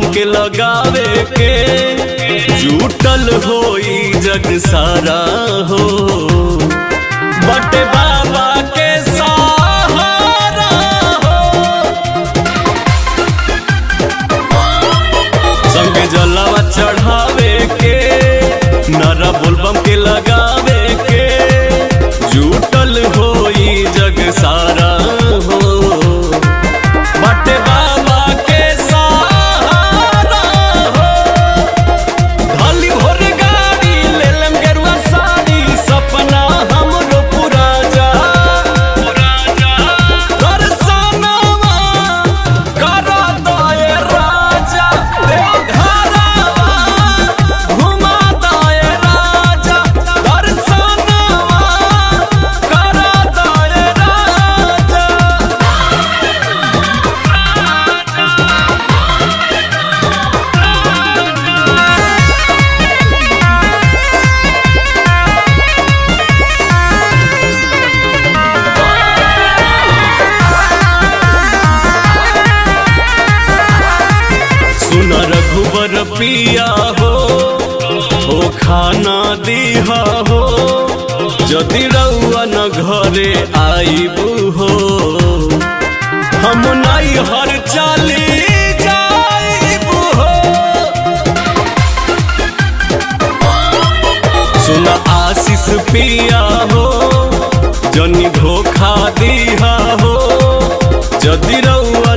बोलबम के लगावे के जुटल होई जग सारा हो बटे बाबा के सहारा हो संग जलावा चढ़ावे के नारा बोलबम के लगावे के जुटल होई जग सारा हो बटे बाबा के सहारा हो ढाली भोर गाड़ी ले लेम गेरुआ साड़ी सपना हमरो पूरा जा पूरा जा दर्शनवा करा दए राजा देव घरवा घुमा दए राजा दर्शनवा करा दए राजा सुन रघुबर पिया हो हो खाना दिहा हो यदि रउआ न घरे आईबू हो हम नाई हर चाली जाईबू हो सुन आशीष पिया हो जनी धोखा दिहा हो यदि रउआ